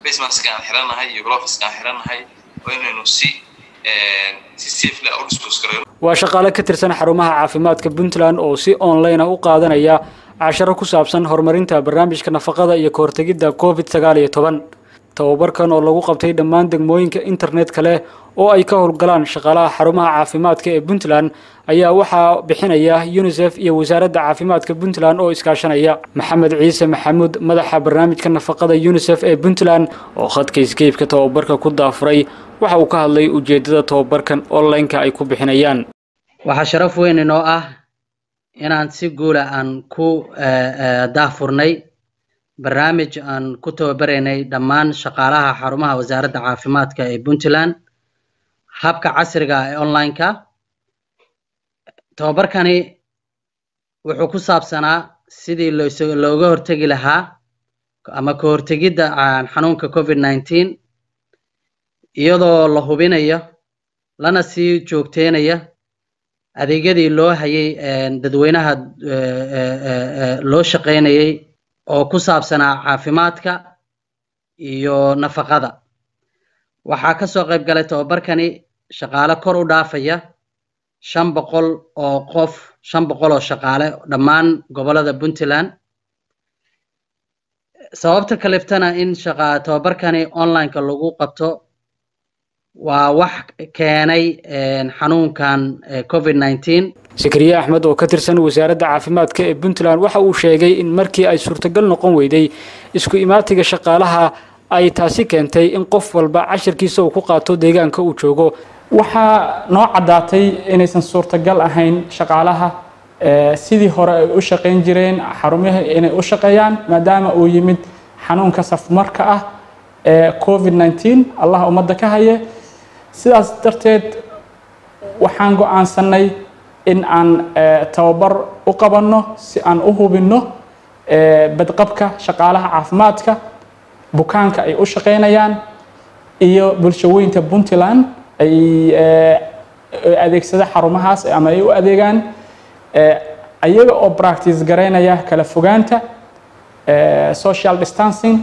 facemaska aan xirannahay iyo gloveska aan xirannahay waa inaynu si si safely u dispose garayno waa shaqaale ka tirsan xarumaha caafimaadka puntland oo si online ah u qaadanaya casharo ku saabsan horumarinta barnaamijka nafaqada iyo kahortegidda covid sagaal iyo toban tababarkan oo lagu qabtay dhammaan degmooyinka internetka leh oo ay ka howlgalaan shaqaalaha xarumaha caafimaadka ee puntland ayaa waxaa bixinaya unisef iyo wasaaradda caafimaadka puntland oo iskaashanaya maxamed ciise maxamuud madaxa barnaamijka nafaqada unisef ee puntland oo khadka iskeybka tababarka ku daafuray waxa uu ka hadlay ujeedada tababarkan online-ka ay ku bixinayaan waxaa sharaf weyn inoo ah inaan si guula aan ku daafurnay barnaamij aan ku tababaraynay dhammaan shaqaalaha xarumaha wasaaradda caafimaadka ee puntland habka casriga ee online-ka tababarkani wuxuu ku saabsanaa sidii looga hortegi lahaa ama ka hortegidda xanuunka covid nineteen iyadoo la hubinayo lana sii joogteynaya adeegyadii loo hayay dadweynaha loo shaqaynayay oo ku saabsanaa caafimaadka iyo nafaqada waxaa ka soo qayb galay tababarkani shaqaale kor u dhaafaya shan boqol oo qof shan boqol oo shaqaale dhammaan gobolada puntland sababta kaliftana in shaqa tababarkani online-ka lagu qabto waa wax keenay xanuunkan covid nineteen sakariye axmed oo ka tirsan wasaaradda caafimaadka ee puntland waxa uu sheegay in markii ay suurtagal noqon weyday isku imaatiga shaqaalaha ay taasi keentay in qof walba cashirkiisa uu ku qaato deegaanka uu joogo waxaa noo caddaatay inaysan suurtagal ahayn shaqaalaha sidii hore ay u shaqayn jireen xarumaha inay u shaqeeyaan maadaama uu yimid xanuunka safmarka ah ee covid nineteen allah ummadda ka haye sidaas darteed waxaan go-aansanay in aan tababar u qabanno si aan u hubinno badqabka shaqaalaha caafimaadka bukaanka ay u shaqaynayaan iyo bulshaweynta puntland ay adeegsada xarumahaas ama ay u adeegaan ayaga oo practice garaynaya kala fogaanta social distancing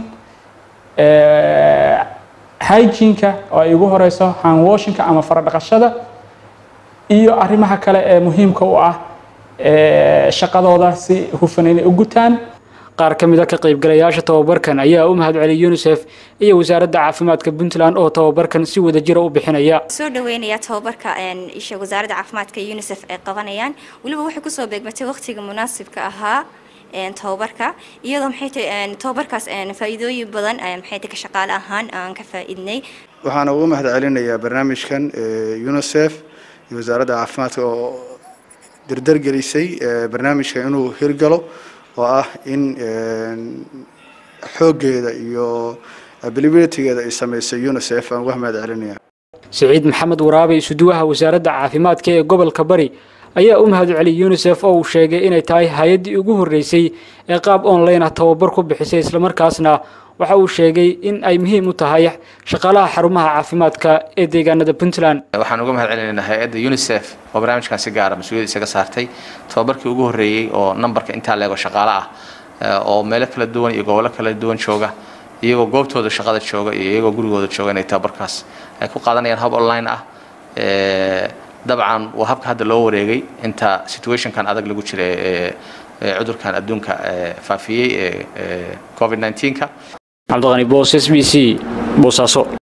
hygienka oo ay ugu horeyso handwashinka ama faradhaqashada iyo arrimaha kale ee muhiimka u ah shaqadooda si hufan inay u gutaan qaar ka mid a ka qaybgalayaasha tababarkan ayaa u mahad celiyay unisef iyo wasaaradda caafimaadka puntland oo tababarkan si wadajira u bixinaya soo dhaweynaya tababarka isha wasaaradda caafimaadka unisef ay qabanayaan weliba waxay kusoo beegmatay waqtiga munaasibka ahaa tababarka iyadoo maxay tahay tababarkaas faa'iidooyin badan maxay tahay ka shaqaale ahaan aan ka faa'iidnay waxaan ugu mahad celinayaa barnaamijkan unisef iyo wasaaradda caafimaadka oo dardargelisay barnaamijka inuu hirgalo oo ah in xooggeeda iyo abilibilitygeeda ay samaysay unisef aan uga mahad celinaya siciid maxamed waraabe isuduwaha wasaaradda caafimaadka ee gobolka bari ayaa u mahad celiyay unisef oo uu sheegay inay tahay hay-addii ugu horreysay ee qaab online ah tababar ku bixisay islamarkaasna waxa uu sheegay in ay muhiim u tahay shaqaalaha xarumaha caafimaadka ee deegaanada puntland waxaan uga mahad celinaynaa hay-adda unisef oo barnaamijkan si gaara mas-uuliyad isaga saartay tababarkii ugu horreeyey oo nambarka intaa leego shaqaale ah oo meelo kala duwan iyo gobollo kala duwan jooga iyagoo goobtooda shaqada jooga iyo iyagoo gurigooda jooga inay tababarkaas ay ku qaadanayaan hab online ah dabcan waa habka hadda loo wareegay inta situationkan adag lagu jira ee cudurkan adduunka faafiyey ee covid 19ka cabdiqani boos s b c boosaaso